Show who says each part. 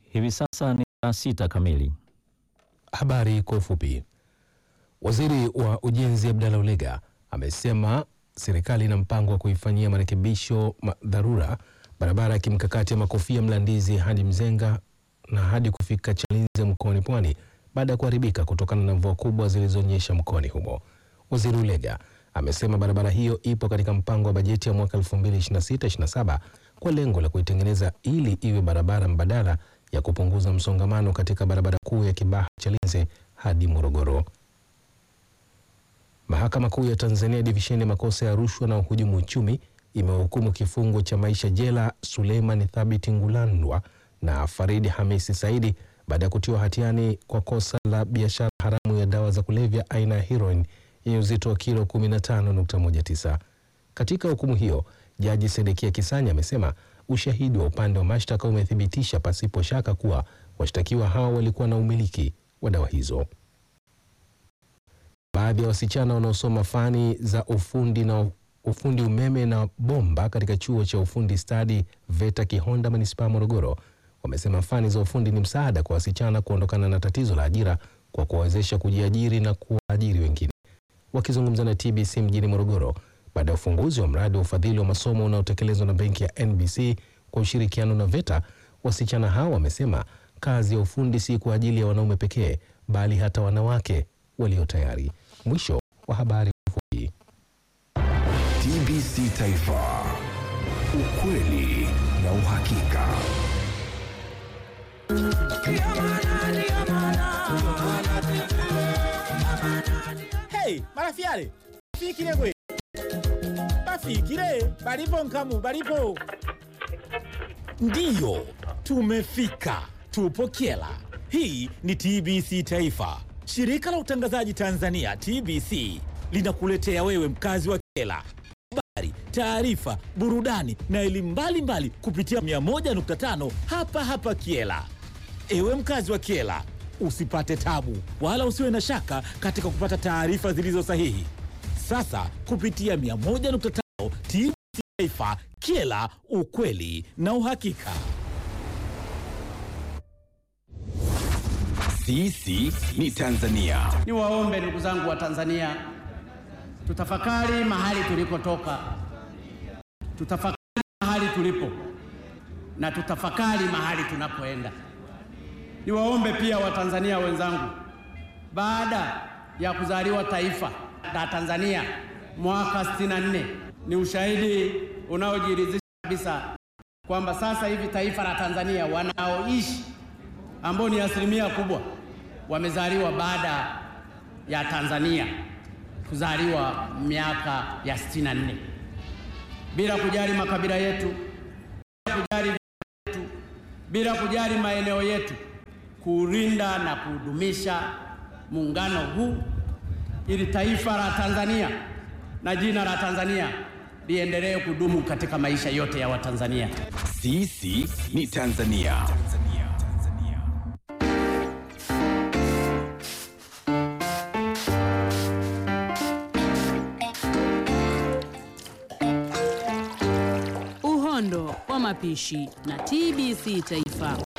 Speaker 1: Hivi sasa ni saa sita kamili.
Speaker 2: Habari kwa ufupi. Waziri wa Ujenzi Abdalla Ulega amesema serikali ina mpango wa kuifanyia marekebisho ma- dharura barabara ya kimkakati ya Makofia Mlandizi hadi Mzenga na hadi kufika Chalinze mkoani Pwani baada ya kuharibika kutokana na mvua kubwa zilizonyesha mkoani humo. Waziri Ulega amesema barabara hiyo ipo katika mpango wa bajeti ya mwaka 2026/27 kwa lengo la kuitengeneza ili iwe barabara mbadala ya kupunguza msongamano katika barabara kuu ya Kibaha Chalinze hadi Morogoro. Mahakama Kuu ya Tanzania divisheni ya makosa ya rushwa na uhujumu uchumi imewahukumu kifungo cha maisha jela Suleiman Thabiti Ngulandwa na Faridi Hamisi Saidi baada ya kutiwa hatiani kwa kosa la biashara haramu ya dawa za kulevya aina ya heroin yenye uzito wa kilo 15.19. Katika hukumu hiyo, Jaji Sedekia Kisanya amesema ushahidi wa upande wa mashtaka umethibitisha pasipo shaka kuwa washtakiwa hao walikuwa na umiliki wa dawa hizo. Baadhi ya wasichana wanaosoma fani za ufundi na ufundi umeme na bomba katika chuo cha ufundi stadi VETA Kihonda manispaa ya Morogoro wamesema fani za ufundi ni msaada kwa wasichana kuondokana na tatizo la ajira kwa kuwawezesha kujiajiri na kuwaajiri wengine. Wakizungumza na TBC mjini Morogoro baada ya ufunguzi wa mradi wa ufadhili wa masomo unaotekelezwa na benki ya NBC kwa ushirikiano na VETA, wasichana hao wamesema kazi ya ufundi si kwa ajili ya wanaume pekee, bali hata wanawake walio tayari. Mwisho wa habari fupi.
Speaker 3: TBC Taifa, ukweli na uhakika.
Speaker 4: Hey, marafiale bafikile gwe bafikile balipo nkamu balipo ndiyo tumefika tupo kyela hii ni tbc taifa shirika la utangazaji tanzania tbc linakuletea wewe mkazi wa kyela habari taarifa burudani na elimu mbalimbali kupitia 101.5 hapa hapa kiela Ewe mkazi wa Kiela, usipate tabu wala usiwe na shaka katika kupata taarifa zilizo sahihi. Sasa kupitia 101.5 TBC Taifa, Kiela, ukweli na uhakika.
Speaker 3: Sisi ni Tanzania.
Speaker 5: Niwaombe ndugu zangu wa Tanzania, tutafakari mahali tulikotoka, tutafakari mahali tulipo na tutafakari mahali tunapoenda. Niwaombe pia Watanzania wenzangu, baada ya kuzaliwa taifa la Tanzania mwaka 64 ni ushahidi unaojiridhisha kabisa kwamba sasa hivi taifa la Tanzania wanaoishi ambao ni asilimia kubwa wamezaliwa baada ya Tanzania kuzaliwa miaka ya 64 bila kujali makabila yetu, bila kujali yetu, bila kujali maeneo yetu, kuulinda na kudumisha muungano huu ili taifa la Tanzania na jina la Tanzania liendelee kudumu katika maisha yote ya Watanzania.
Speaker 3: Sisi ni Tanzania.
Speaker 6: Uhondo wa mapishi na TBC Taifa.